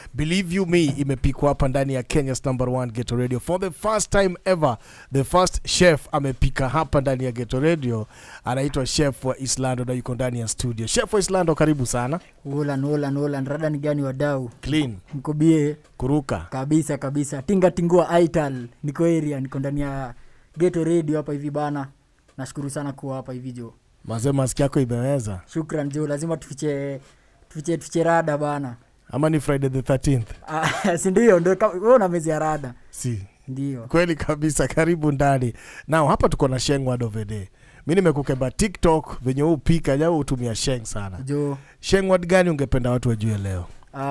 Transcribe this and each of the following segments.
believe you me imepikwa hapa ndani ya kenya's number one geto radio for the first time ever the first chef amepika hapa ndani ya geto radio anaitwa chef wa islando na yuko ndani ya studio chef wa islando karibu sana Ulan, ulan, ulan. Rada ni gani wadau? clean Mko bie kuruka kabisa kabisa. Tinga tingua ital. Niko area, niko ndani ya Geto Radio hapa hivi bana. Nashukuru sana kuwa hapa hivi jo. mazee maski yako imeweza Shukran jo, lazima tufiche tufiche tufiche rada bana. ama ni friday the 13th Ah, si ndio ndio ka- wewe una mezi ya rada. si Ndio. kweli kabisa karibu ndani nao hapa tuko na sheng word of the day mi nimekukemba tiktok venye huu pika jau hutumia sheng sana Jo. sheng word gani ungependa watu wajue leo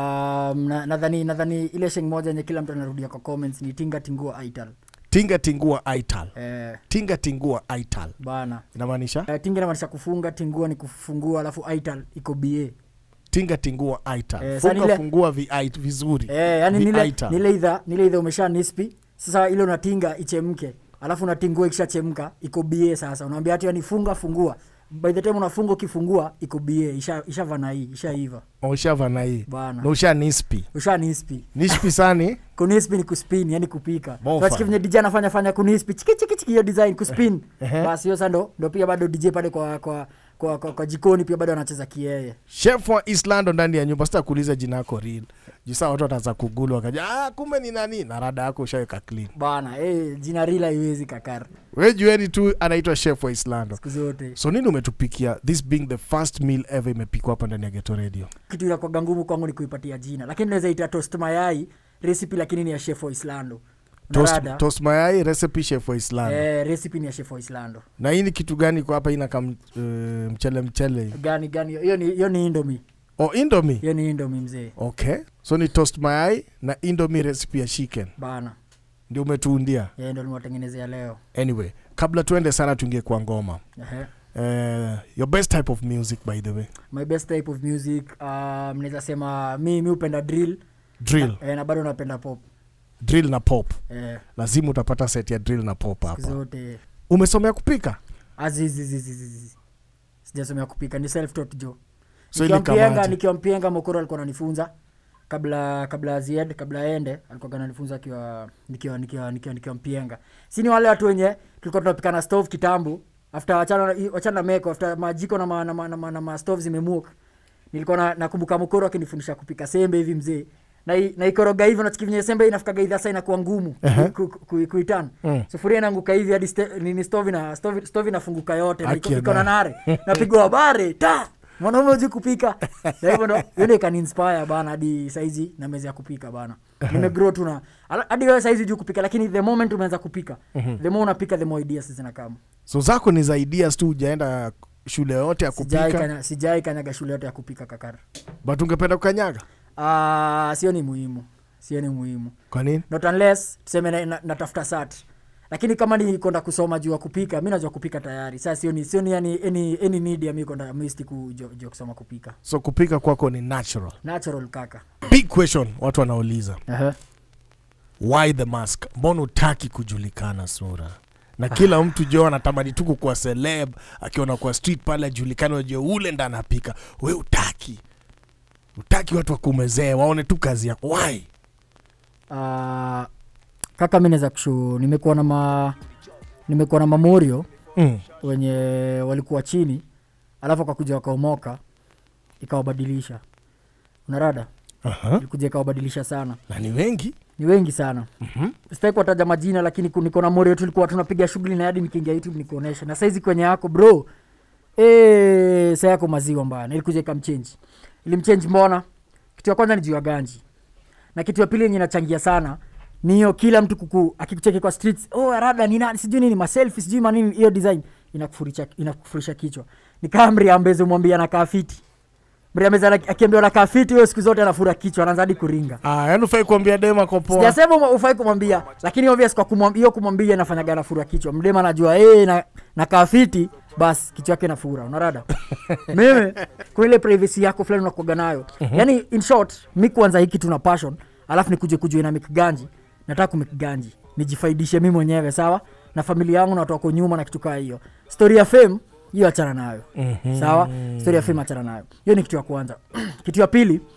Um, na- nadhani nadhani ile sheng moja yenye kila mtu anarudia kwa comments ni tinga tingua ital. tinga tingua ital Eh, tinga tingua ital bana. inamaanisha Eh, tinga inamaanisha kufunga, tingua ni kufungua, alafu ital iko BA. tinga tingua ital Eh, funga sasa nile- fungua vi, vizuri Eh, yani Vi- nile, ital. nile idha nile idha umesha nispi sasa ile unatinga ichemke alafu unatingua ikishachemka iko bie sasa unaambia hati yani funga fungua by the time unafunga ukifungua iko bie isha ishava na hii ishaiva ushava na hii bana na usha nispi usha nispi nispi sani kunispi ni kuspin yani kupika Mofa. unasikia venye dj anafanya fanya kunispi chiki chiki chiki hiyo design kuspin Ehe. basi hiyo sasa ndo ndo pia bado dj pale kwa kwa kwa, kwa, kwa jikoni pia bado anacheza kieye chef wa islando ndani ya nyumba sita kuuliza jina yako real jusaa watu wataanza kugulu wakaja ah, kumbe ni nani na rada yako ushaweka clean bana eh jina rila haiwezi kakar we jueni tu anaitwa chef wa islando siku zote so nini umetupikia this being the first meal ever imepikwa hapa ndani ya geto radio kitu inakwaga ngumu kwangu ni kuipatia jina lakini naweza ita toast mayai recipe lakini ni ya chef wa islando toast, Unarada? toast mayai recipe chef wa islando eh, recipe ni ya chef wa islando na hii ni kitu gani kwa hapa ina kam uh, mchele mchele gani gani hiyo ni hiyo ni indomi oh indomie hiyo ni indomi mzee okay so ni toast mayai na indomie recipe ya chicken bana ndio umetuundia yeye ndo niwatengenezea leo anyway kabla tuende sana tuingie kwa ngoma Ehe. uh, your best type of music by the way my best type of music um, naweza sema mi mi upenda drill drill eh, na bado napenda pop drill na pop eh, lazima utapata set ya drill na pop siku hapa zote umesomea kupika azizizizizizi sijasomea kupika ni self taught jo So nikiwa ili mpienga kamaje? nikiwa mpienga mokoro alikuwa ananifunza kabla kabla azied kabla aende alikuwa ananifunza akiwa nikiwa nikiwa nikiwa nikiwa mpienga si ni wale watu wenye tulikuwa tunapika na stove kitambo after wachana wachana na meko after majiko na ma, na ma, na ma, na ma stove zimemuk nilikuwa na, nakumbuka mokoro akinifundisha kupika sembe hivi mzee na i- naikoroga hivi unasikia venye sembe inafikaga idha saa inakuwa ngumu Ehe. ku- ku- ku- kuitan Mm. sufuria inaanguka hivi hadi ste- nini stove na stove, stove inafunguka yote na iko- Aki iko na na- nare napigwa bare ta mwanaume uji kupika na hivyo ndo hiyo ndo ikaninspire bana hadi saizi na meza ya kupika bana nimegrow tu na ala- hadi wewe saizi juu kupika lakini the moment umeanza kupika the more unapika the more ideas zinakama so zako ni za ideas tu ujaenda shule yote ya sijai kupika kanya, sijai kanyaga shule yote ya kupika kakara but ungependa kukanyaga Ah, sio ni muhimu sio ni muhimu kwa nini not unless tuseme na, na, natafuta sat lakini kama ni kwenda kusoma juu ya kupika mi najua kupika tayari saa sioni sioni yani any, any need ya mi kwenda misti kujua juu ya kusoma kupika so kupika kwako ni natural natural kaka big question watu wanauliza uh-huh. why the mask mbona utaki kujulikana sura na kila mtu jo anatamani tu kukuwa celeb akiona kwa street pale ajulikane wajue ule nda anapika we utaki utaki watu wakumezee waone tu kazi yako why uh, kaka mi naweza kushu nimekuwa na ma nimekuwa na mamorio mm. wenye walikuwa chini alafu akakuja wakaomoka ikawabadilisha unarada uh-huh. ilikuja ikawabadilisha sana na ni wengi ni wengi sana mm-hmm. sitaki kuwataja majina lakini ku- niko na morio tulikuwa tunapiga shughuli na hadi nikiingia youtube nikuonesha na saizi kwenye yako bro e, sa yako maziwa mbaya na ilikuja ikamchenji ilimchenji mbona kitu ya kwanza ni juu ya ganji na kitu ya pili yenye inachangia sana ni hiyo kila mtu kuku akikucheki kwa streets oh rada ni nani sijui nini maselfi sijui manini hiyo design inakufurisha inakufurisha kichwa ni kama mriambeze mwambia anakaa fiti mriambeze ana- akiambiwa anakaa fiti hiyo siku zote anafura kichwa anaanza hadi kuringa ah, yani ufai kuambia dema kopoa sijasema uma- ufai kumwambia lakini obvious kwa kumwambia hiyo kumwambia inafanyaga nafura kichwa mdema anajua hey, na, na kafiti basi kichwa yake nafura unarada mimi kwa ile privacy yako fulani unakuaga nayo yani in short mi kuanza hiki tuna passion alafu nikuje kujua na mikiganji nataka kumikiganji nijifaidishe mi mwenyewe sawa na familia yangu na watu wako nyuma na kitu kaa hiyo story ya fame hiyo achana nayo Mhm. sawa story ya fame achana nayo hiyo ni kitu ya kwanza kitu ya pili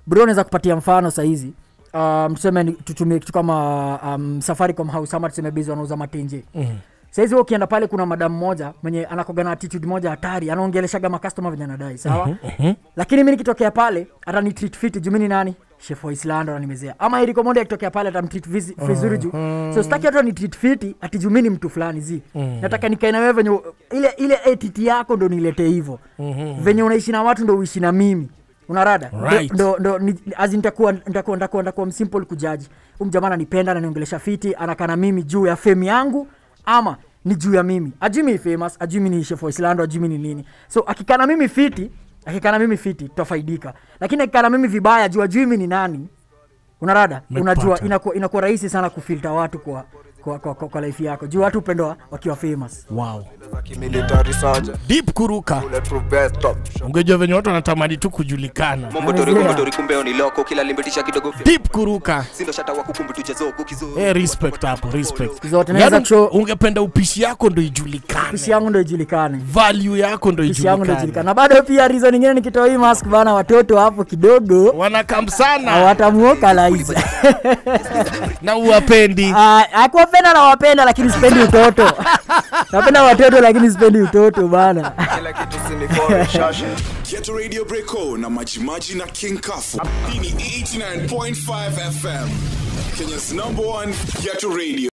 bro naweza kupatia mfano sahizi um, tuseme ni- tutumie kitu kama um, safaricom house ama tuseme bezi wanauza matenje Mm. saizi wewe ukienda pale kuna madamu moja mwenye anakoga na attitude moja hatari anaongeleshaga makastoma venye anadai sawa lakini mi nikitokea pale atanitreat fiti juu mi ni nani chef wa islando ananimezea ama eriko monde akitokea pale atamtreat vizi- vizuri juu so sitaki hata nitreat fiti ati juu mi ni mtu fulani zi nataka nikae na wewe venye ile ile ATT yako ndo niletee hivyo venye unaishi na watu ndo uishi na mimi unarada Right. ndo, ndo, ni- azi nitakuwa nitakuwa nitakuwa nitakuwa msimple kujaji umjamaa ananipenda ananiongelesha fiti anakana mimi juu ya fame yangu ama ni juu ya mimi ajui mi ni famous ajui mi ni chef wa islando ajui mi ni nini so akikana mimi fiti akikana mimi fiti tutafaidika lakini akikana mimi vibaya juu ajui mi ni nani unarada Nimekupata. unajua inakuwa inakuwa rahisi sana kufilta watu kwa kwa, kwa, kwa, kwa life yako juu watu upendwa wakiwa famous wow. Military sergeant, deep kuruka bulletproof vest, top shot. ungejua venye watu wanatamani tu kujulikana Momotori Amezea. kumotori kumbeo ni loko kila limbitisha kidogo fi- deep kuruka sindo shata wa kukumbu tuchezo kizo Eh, respect hapo respect Zote naweza Yaani cho- ungependa upishi yako ndo ijulikane pishi yangu ndo ijulikane value yako ndo pishi yangu ndo ijulikane ijulikane na bado pia reason ingine nikitoa hii mask bana watoto hapo kidogo wanakam sana watamuoka laiza na uwapendi akuwapenda na wapenda lakini sipendi utoto napenda watoto lakini sipendi utoto bana Kila kitu sinifore, shasha. Get Radio Breako na Majimaji na King Kafu. Hii ni 89.5 FM. Kenya's number one Get Radio.